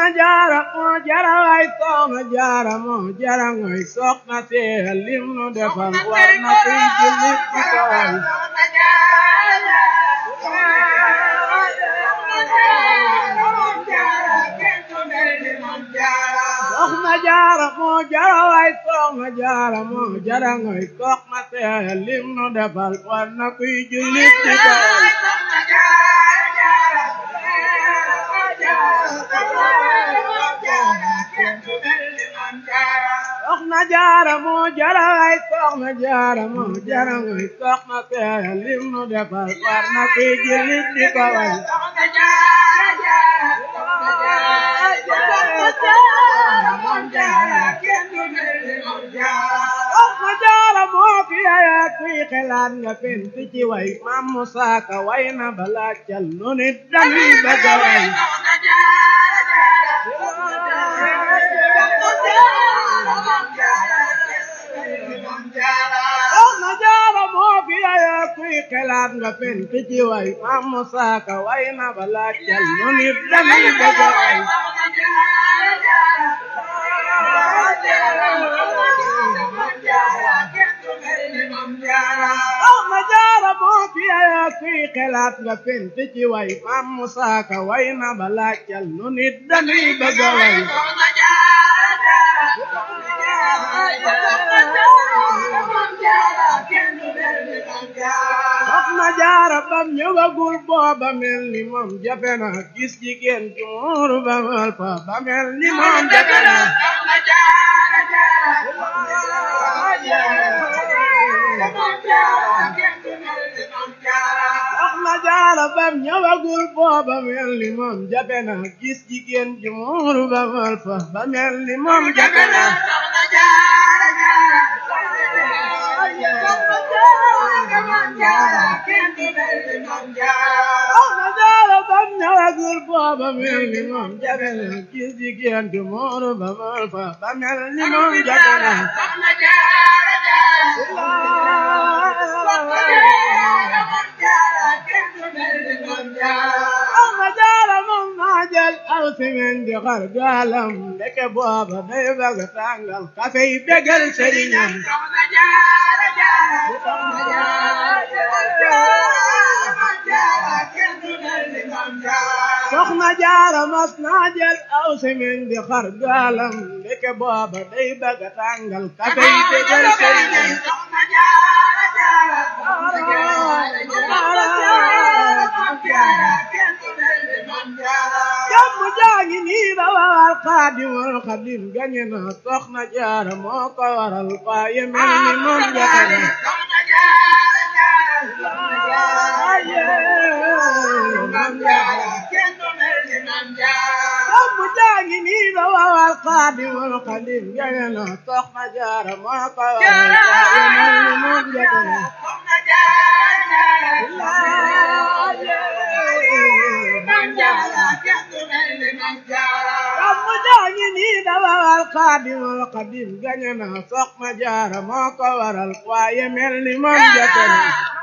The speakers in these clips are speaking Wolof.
jaara moo jara way soxna jaara moo jara ngoy soxna see lim nu defal war na kuy jullit di ko way soxna jaara moo jara way soxna jaara moo jara ngoy soxna see lim nu defal war na kuy jullit di ko way soxna jaara moo jara way soxna jaara moo jara ngoy soxna see lim nu defal war na kuy jullit di ko way soxna jaara moo fi aya kuy xelaat nga fent ci way maam Musaa Ka way na balaa cal nu nit dañuy bëgg a way soxna jaara moo fi aya kuy xelaat nga fent ci way maam Musaa Ka way na balaa cal nu nit dañuy bëgg a way soxna jaara moo fi aya kuy xelaat nga fent ci way maam Musaa Ka way na balaa cal nu nit dañuy bëgg a way soxna jaara bam ñëwagul booba mel ni moom jafe na gis jigéen ju muuru ba mal fa ba mel ni moom jafe na soxna jaara bam ñëwagul booba mel ni moom jafe na gis jigéen ju muuru ba mal fa ba mel ni moom jafe na soxna jaara bam ñëwagul booba mel ni moom jafe na gis jigéen ju muuru ba mal fa ba mel ni moom jafe na soxna jaara moom naa jël aw simen di xar gaalam ndeke booba day bëgg tàngal kafe yi bégal sëriñam soxna jaara mas naa jël aw simen di xar gaalam ndeke booba day bëgg tàngal kafe yi bégal sëriñam jàmm jaa ngi nii ba waral xaadimul xadim gañe na soxna jaara moo ko waral waaye mel ni moom jafe na jàmm jaa ngi nii ba waral xaadimul xadim gañe na soxna jaara moo ko waral waaye mel ni moom jafe na jàmm jaa ngi nii ba waral xaadimul xadim gañe na soxna jaara moo ko waral waaye mel ni moom jafe na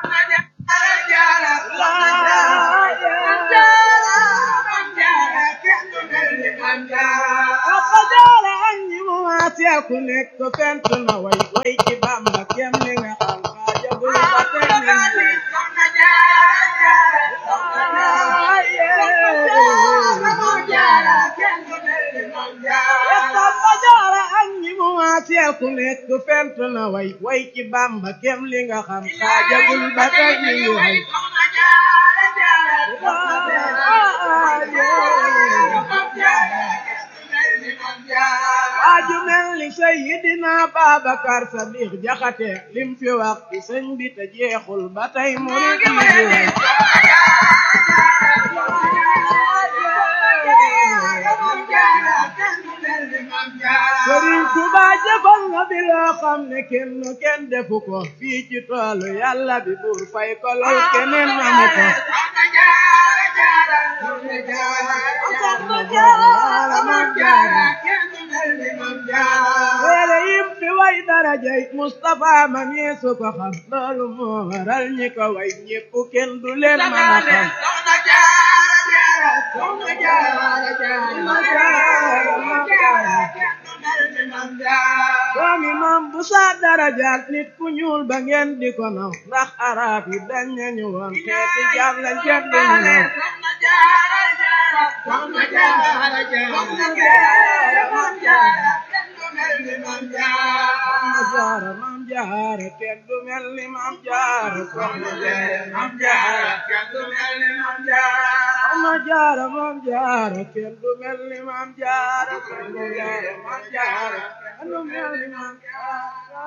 Papa Jaara ak ñi mu maaseel ku nekk fent na way way ci Bamba kem li nga xam xaajagul ba tey ni ñu Papa Jaara ak ñi mu maaseel ku nekk fent na way way ci Bamba kem li nga xam xaajagul ba tey ni ñu way waaju mel ni Seydina Babacar Sadiq Jaxate lim fi wax ci sëñ bi te jeexul ba tey murid yi di way Sëriñ Tuba jëfal na bi loo xam ne kenn kenn defu ko fii ci toolu yàlla bi buur fay ko lool keneen amu ko Téere yim fi way darajay Mustafa ma ñeesu ko xam loolu moo waral ñi ko way ñépp kenn du leen mën a xam doomi maam bu saa darajaat nit ku ñuul ba ngeen di ko naw ndax arab yi dañ nañu woon xeeti jaam lañ jot di ñu naw soxna jaara maam jaara kenn du mel ni maam jaara soxna jaara maam jaara kenn du mel ni maam jaara soxna jaara maam jaara kenn du mel ni maam jaara soxna jaara maam jaara kenn du mel ni maam jaara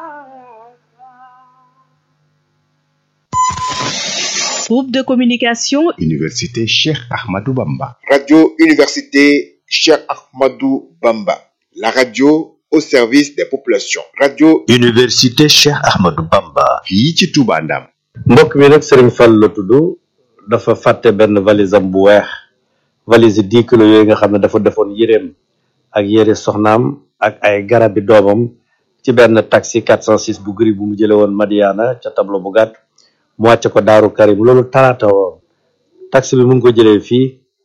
Groupe de communication Université Cheikh Ahmadou Bamba. Radio Université Cheikh Ahmadou Bamba. La radio au service des populations. Radio Université Cheikh Ahmadou Bamba. fii ci Touba Ndam. mbokk mi nag Serigne Fall la tudd dafa fàtte benn valise am bu weex valise dix kilos yooyu nga xam ne dafa defoon yéreem ak yére soxnaam ak ay garabi doomam ci benn taxi 406 bu gris bu mu jële woon Madiana ca tableau bu gàtt mu wàcce ko Daaru Karim loolu talaata woon taxi bi mu ngi ko jëlee fii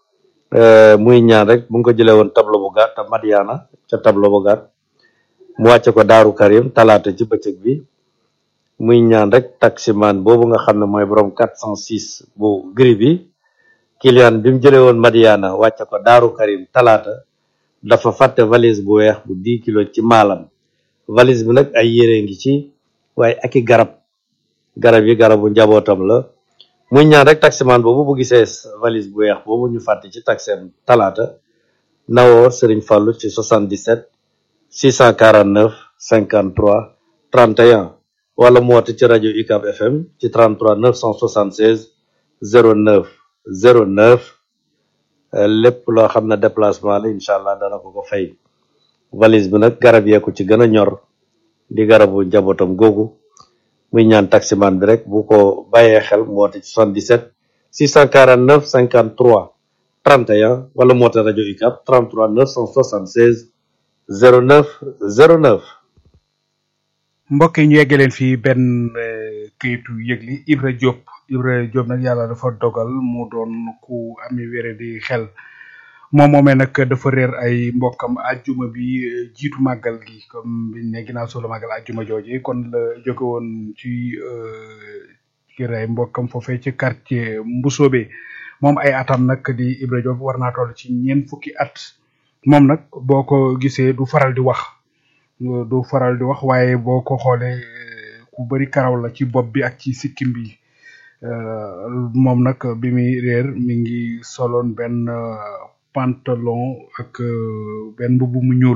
muy ñaan rek mu ngi ko jëlee woon tableau bu gàtt Madiana ca tableau bu gàtt mu wàcce ko Daaru Karim talaata ci bëccëg bi muy ñaan rek taximan boobu nga xam ne mooy borom 406 bu gris bi client bi mu jëlee woon Madiana wàcce ko Daaru Karim talaata dafa fàtte valise bu weex bu 10 kilos ci maalam valise bi nag ay yére ngi ci waaye ak i garab garab yi garabu njabootam la muy ñaan rek taximan boobu bu gisee valise bu weex boobu ñu fàtte ci taxem talaata nawoo Serigne Fallou ci 77 649 53 31 wala mu woote ci rajo UCAB FM ci 33 976 09 09 lépp loo xam ne déplacement la incha allah dana ko ko fay valise bi nag garab yee ko ci gën a ñor di garabu njabootam googu muy ñaan taximan bi rek bu ko bàyyee xel mu woote ci 77 649 53 31 wala mu woote rajo UCAB 33 976 09 09 mbokk yi ñu yegge leen fii benn këyitu yëgli Ibra Diop Ibra Diop nag yàlla dafa dogal mu doon ku ami wére di xel moom moomee nag dafa réer ay mbokkam ajjuma bi jiitu màggal gi comme biñ ne ginnaaw solo màggal ajjuma jooji kon la jóge woon ci kër ay mbokkam foofee ci quartier Mbusoobe moom ay atam nag di Ibra Diop war naa toll ci ñeent fukki at moom nag boo ko gisee du faral di wax du faral di wax waaye boo ko xoolee ku bari karaw la ci bopp bi ak ci sikkim bi moom nag bi muy réer mi ngi soloon benn pantalon ak benn mbubb mu ñuul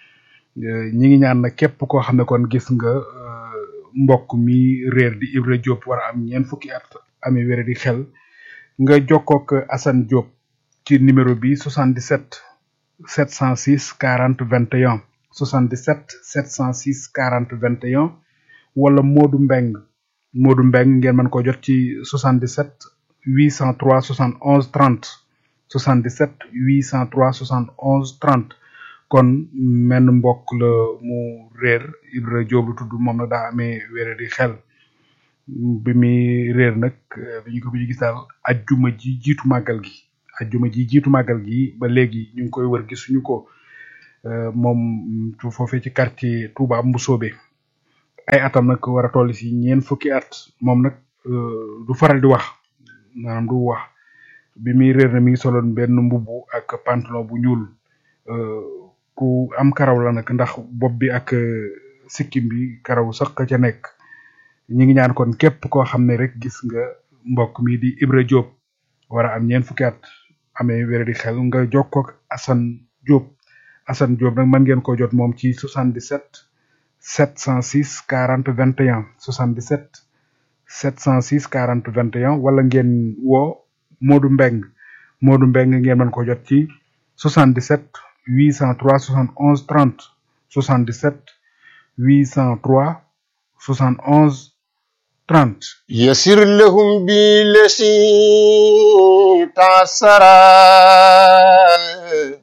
ñi ngi ñaan nag képp koo xam ne kon gis nga mbokk mi réer di Ibra Diop war a am ñeent fukki at ami wére di xel nga jokkook Assane Diop ci numéro bi 77 706 40 21 77 706 40 21 wala Modou Mbeng Modou Mbeng ngeen mën ko jot ci 77 803 71 30 77 803 71 30 kon menn mbokk la mu réer Ibra Diop lu tudd moom nag daa amee wére di xel bi muy réer nag bi ñu ko bi ñu gis daal ajjuma ji jiitu màggal gi ajjuma ji jiitu màggal gi ba léegi ñu ngi koy wër gisuñu ko moom foofee ci quartier Touba Mbusoobe ay atam nag war a toll si ñeent fukki at moom nag du faral di wax maanaam du wax bi muy réer na mi ngi soloon benn mbubu ak pantalon bu ñuul ku am karaw la nag ndax bopp bi ak sikkim bi karaw sax ca nekk ñi ngi ñaan kon képp koo xam ne rek gis nga mbokk mi di Ibra Diop war a am ñeent fukki at amee wér di xel nga jokkook Assane Diop Assane Diop nag mën ngeen ko jot moom ci 77 706 40 21 77 706 40 21 wala ngeen woo Modou Mbeng Modou Mbeng ngeen mën ko jot ci 77 803 71 30 77 803 71 30 يسر لهم بالذي تعسرا mbokk yi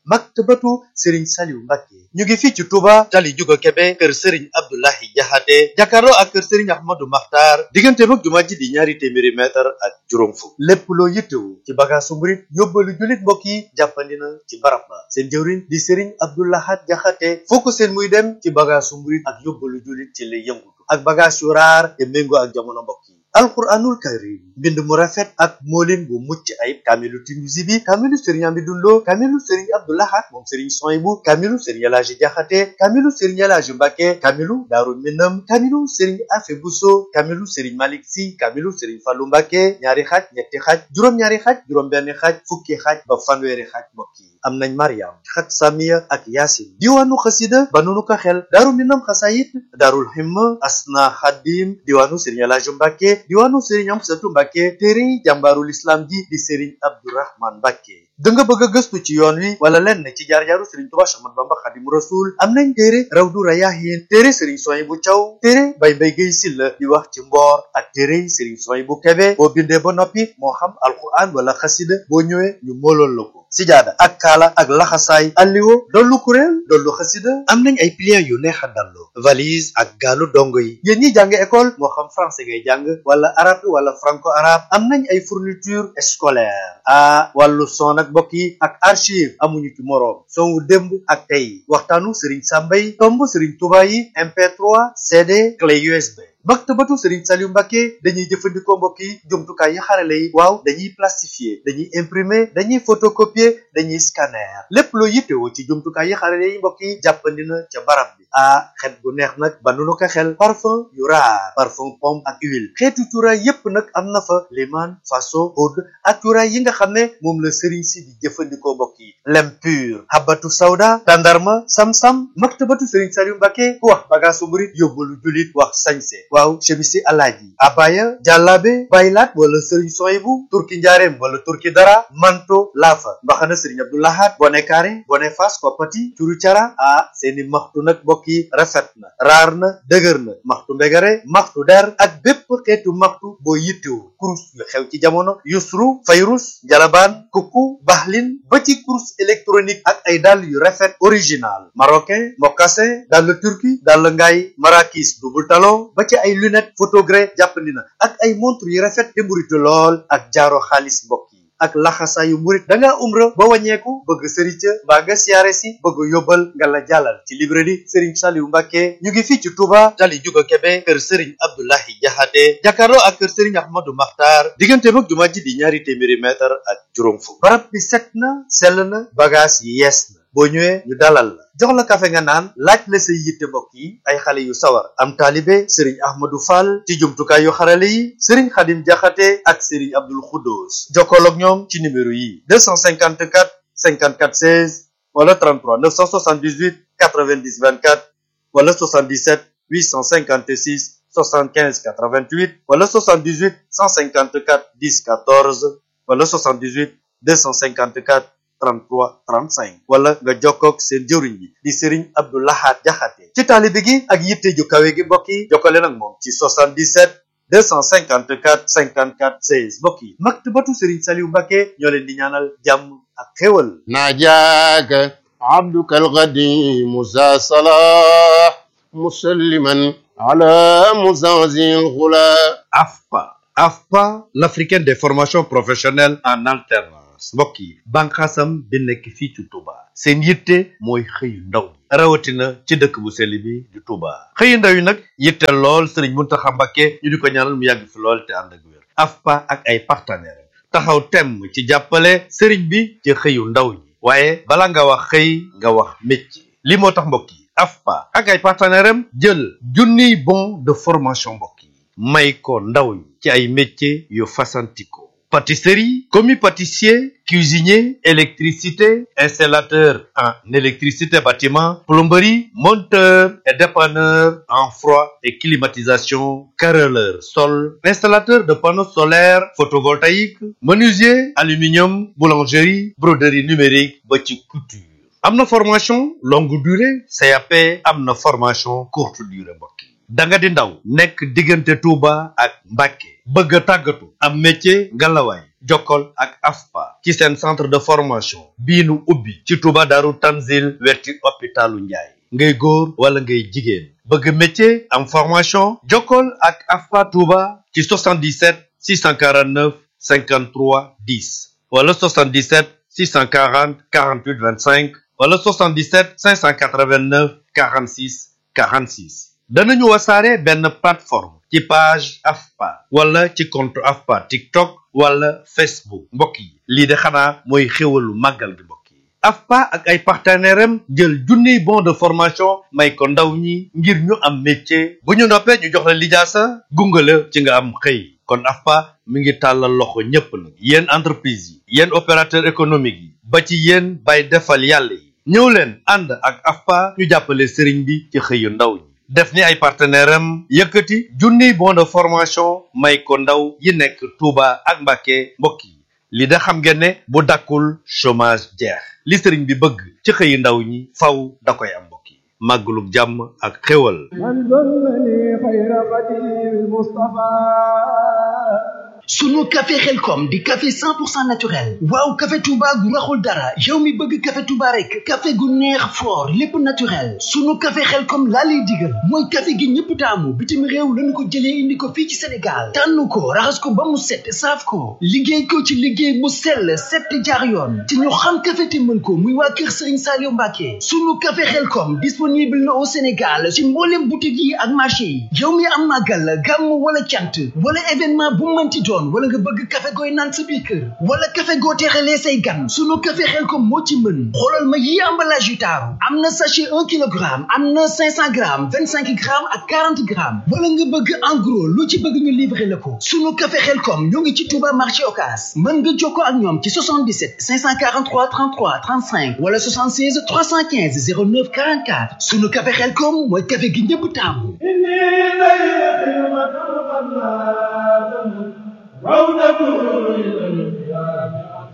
maktabatu Serigne Saliou Mbacké ñu ngi fii ci Touba tali Juga Kebe kër Serigne Abdoulahi Jaxate jàkkaarloo ak kër Serigne Ahmadou Makhtar diggante mag jumaa ji di ñaari téeméeri mètre ak juróom fukk lépp loo yittewu ci bagaasu murit yóbbalu jullit mbokk yi jàppandi na ci barab ba seen jëwriñ di Serigne Abdoulahat Jaxate foo ko seen muy dem ci bagaasu murit ak yóbbalu jullit ci lay yëngutu ak bagage yu raar te méngoo ak jamono mbokk yi alquranul karim mbind mu rafet ak moolin bu mucc ayib kaamilu Tinuusi bi kaamilu sëriñ Amidou Lo kaamilu sëriñ Abdoulahat moom sëriñ Soyibu kaamilu sëriñ Elaaji Jaxate kaamilu sëriñ Elaaji Mbàkke kaamilu Daaru Minam kaamilu sëriñ Afe Buso kaamilu sëriñ Malik Si kaamilu sëriñ Fallu Mbàkke ñaari xaaj ñetti xaaj juróom-ñaari xaaj juróom-benn xaaj fukki xaaj ba fanweeri xaaj mbokk yi am nañ Mariam xat Samiya ak Yaasin diwaanu xasida ba nunu ko xel Daaru Minam xasayit Daarul Himma Asna Xadim diwaanu sëriñ Elaaji Mbàkke diwaanu Serigne Amsatu Mbàkke téere jàmbaarul islam ji di Serigne Abdourahman Mbàkke da nga bëgg a gëstu ci yoon wi wala lenn ci jaar-jaaru Serigne Touba Ahmadu Bamba Xadimu Rasul am nañ téere Rawdu Rayaahin téere Serigne Soyibu Caw téere Bay Bay Gay Silla di wax ci mboor ak téere Serigne Soyibu Kebe boo bindee ba noppi moo xam alquran wala xasida boo ñëwee ñu moolool la ko sijaada ak kaala ak laxasaay alliwo dollu kuréel dollu xasida am nañ ay pliants yu neex a dallu valise ak gaalu dongo yi yéen ñi jàng école moo xam français ngay jàng wala arabe wala franco arabe am nañ ay fourniture scolaire ah wàllu son ak mbokk yi ak archive amuñu ci moroom songu démb ak tey waxtaanu Serigne Sambay tomb Serigne Touba yi MP3 CD clé USB maktabatu Serigne Saliou Mbacké dañuy jëfandikoo mbokk yi jumtukaay yi xarale yi waaw dañuy plastifier dañuy imprimer dañuy photocopier dañuy scanner lépp loo yittewoo ci jumtukaay yi xarale yi mbokk yi jàppandi na ca barab bi ah xet bu neex nag ba nu ko xel parfum yu raar parfum pomme ak huile xeetu cuuraay yépp nag am na fa liman faso oud ak cuuraay yi nga xam ne moom la Serigne si di jëfandikoo mbokk yi lem pur habatu sawda tandarma sam-sam maktabatu Serigne Saliou Mbacké ku wax bagaasu murit yóbbalu julit wax sañse waaw chemisi alaaji abaya jàllaabe baylaat wala sëriñ soyibu turki njaareem wala turki dara manto laafa mbaxana sëriñ abdoulahat bone kaare bone fas koppati curu cara ah seeni maxtu nag mbokk yi rafet na raar na dëgër na maxtu mbegare maxtu der ak bépp xeetu maxtu boo yittewu kurus yu xew ci jamono yusru fayrus jalabaan kukku baxlin ba ci kurus électronique ak ay dàll yu rafet original marocain mocassin dàll turki dàll ngaay marakis double talon ba ci ay lunette photogré jàppandi na ak ay montre yu rafet te mburitu lool ak jaaro xaalis mbokk yi ak laxasaayu murit da ngaa umra ba wàññeeku bëgg sëriñ ca mbaa nga siyaare si bëgg yóbbal nga la jàllal ci librairie Serigne Saliou Mbacké ñu ngi fii ci Touba tali Juga Kebe kër Serigne Abdoulahi Jaxate jàkkaarloo ak kër Serigne Ahmadou Makhtar diggante mag jumaa ji di ñaari téeméeri mètre ak juróom fukk barab bi set na sell na bagage yi yees na boo ñëwee ñu dalal la jox la kafe nga naan laaj la say yitte mbokk yi ay xale yu sawar am taalibe sëriñ ahmadou fall ci jumtukaay yu xarale yi sëriñ xadim jaxate ak sëriñ abdul xuddoos jokkool ak ñoom ci numéro yi 254 54 16 wala 33 978 90 24 wala 77 856 75 88 wala 78 154 10 14 wala 78 254 33 35 wala nga jokkoog seen jëwriñ bi di Serigne Abdou Lahad Jaxate ci taalibe gi ak yitte ju kawe gi mbokk yi jokkale nag moom ci 77 254 54 16 mbokk yi maktabatu Serigne Saliou Mbacké ñoo leen di ñaanal jàmm ak xéwal ناجاك عبدك القديم ذا صلاح مسلما على مزازي الغلا AFPA AFPA l'africaine des formations professionnelles en alternance mbokk yi bànqaasam bi nekk fii ci Touba seen yitte mooy xëyu ndaw ñi rawatina ci dëkk bu sell bi di Touba xëyu ndaw yi nag yitte lool Serigne Mountakha Mbacké ñu di ko ñaanal mu yàgg fi lool te ànd ak wér AFPA ak ay partenaires taxaw temm ci jàppale Serigne bi ci xëyu ndaw ñi waaye bala nga wax xëy nga wax métier li moo tax mbokk yi AFPA ak ay partenaires am jël junniy bon de formation mbokk yi may ko ndaw ñi ci ay métiers yu fasantikoo pâtisserie commis pâtissier cuisinier électricité installateur en électricité bâtiment plomberie monteur et dépanneur en froid et climatisation carreleur sol installateur de panneaux solaires photovoltaïques menuisier aluminium boulangerie broderie numérique ba ci couture am na formation longue durée CAP am na formation courte durée mbokk yi da nga di ndaw nekk diggante Touba ak Mbacké bëgg a tàggatu am métier ngalawaay jokkol ak AFPA ci seen centre de formation bii nu ubbi ci Touba Daaru Tanzil wetti hôpitalu Njaay ngay góor wala ngay jigéen bëgg métier am formation jokkol ak AFPA Touba ci 77 649 53 10 wala 77 640 48 25 wala 77 589 46 46 danañu wasaare benn plateforme ci page AFPA wala ci compte AFPA TikTok wala Facebook mbokk yi lii de xanaa mooy xéwalu màggal gi mbokk yi AFPA ak ay partenaires am jël junniy bon de formation may ko ndaw ñi ngir ñu am métier bu ñu noppee ñu jox la lijaasa gunge la ci nga am xëy kon AFPA mi ngi tàllal loxo ñépp nag yéen entreprise yi yéen opérateur économique yi ba ci yéen bay defal yàlla yi ñëw leen ànd ak AFPA ñu jàppale sëriñ bi ci xëyu ndaw ñi def ni ay partenaire am yëkkati junniy bon de formation may ko ndaw yi nekk Touba ak Mbacké mbokk yi li da xam ngeen ne bu dakkul chômage jeex li sëriñ bi bëgg ci xëyu ndaw ñi faw da koy am mbokk yi màggalug jàmm ak xéwal من ظلني خير قديم المصطفى sunu café xelkom di café 100% naturel waaw café touba gu raxul dara yow mi bëgg café touba rek café gu neex fort lépp naturel sunu café xelkom laa lay digal mooy café gi ñëpp taamu bitim réew lañu ko jëlee indi ko fii ci sénégal tànn ko raxas ko ba mu set saaf ko liggéey ko ci liggéey mu sell set te jaar yoon te ñu xam café te mën ko muy waa kër Serigne Saliou Mbacké sunu café xelkom disponible na au sénégal ci mboolem boutique yi ak marché yi yow mi am màggal gàmm wala cant wala événement bu mënti doon wala nga bëgg café gooy naan sa biir kër wala café goo teexalee say gan sunu café xelkom moo ci mën xoolal ma yi emballage yu taaru am na sachet un kilogramme am na cinq cent grammes vingt cinq grammes ak quarante grammes wala nga bëgg en gros lu ci bëgg ñu livrer la ko sunu café xelkom ñoo ngi ci Touba marché Ocass mën nga jokkoo ak ñoom ci 77 543 33 35 wala 76 315 09 44 sunu café xelkom mooy café gi ñëpp taamu إني لي خدمة قد لا رونق إلى القيام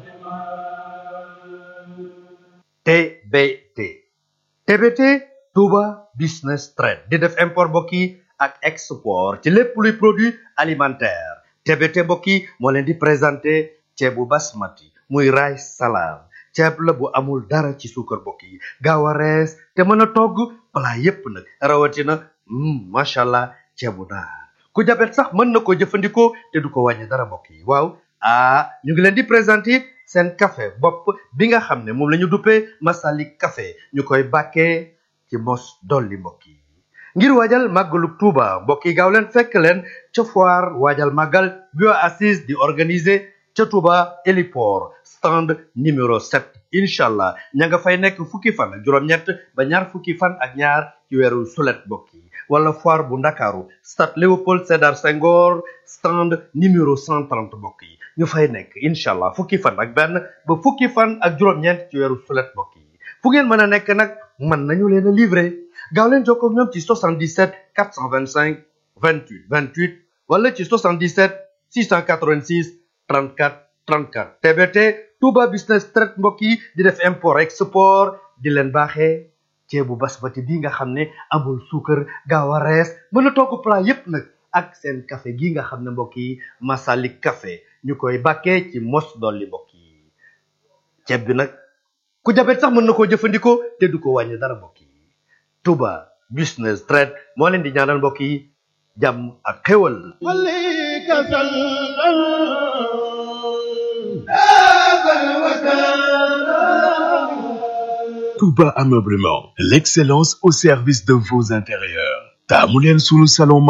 TBT TBT Touba Business Trade di def import mbokk yi ak export ci lépp luy produit alimentaire TBT mbokk yi moo leen di présenté ceebu basmati muy rice salam ceeb la bu amul dara ci suukar mbokk yi gaaw a rees te mën a togg plat yépp nag rawatina mm, macha allah ceebu naar ku jabet sax mën na ko jëfandikoo te du ko wàññi dara mbokk yi waaw ah ñu ngi leen di présenté seen café bopp bi nga xam ne moom la ñu duppee Masalik café ñu koy bàkkee ci mos dolli mbokk yi ngir waajal màggalu Tuuba mbokk yi gaaw leen fekk leen ca foire waajal màggal bio assise di organiser ca Tuuba héliport stand numéro 7 incha allah ña nga fay nekk fukki fan ak juróom-ñett ba ñaar fukki fan ak ñaar ci weeru sulet mbokk yi wala foire bu ndakaaru stade Léopold Sédar Senghor stand numéro 130 mbokk yi ñu fay nekk incha allah fukki fan ak benn ba fukki fan ak juróom-ñeent ci weeru sulet mbokk yi fu ngeen mën a nekk nag mën nañu leen a livrer gaaw leen jokkoo ak ñoom ci 77 425 28 28 wala ci 77 686 34 34 TBT Touba Business Trade mbokk yi di def import export di leen baaxee ceebu basmati bi nga xam ne amul suukar gaaw a rees mën a togg plat yépp nag ak seen café gi nga xam ne mbokk yi Masalik café ñu koy bàkkee ci mos dolli mbokk yi ceeb bi nag ku jabet sax mën na koo jëfandikoo te du ko wàññi dara mbokk yi Touba Business Trade moo leen di ñaanal mbokk yi jàmm ak xéwal عليك سلام هذا الوكالة Touba Ameublement, l'excellence au service de vos intérieurs. taamu leen sunu salon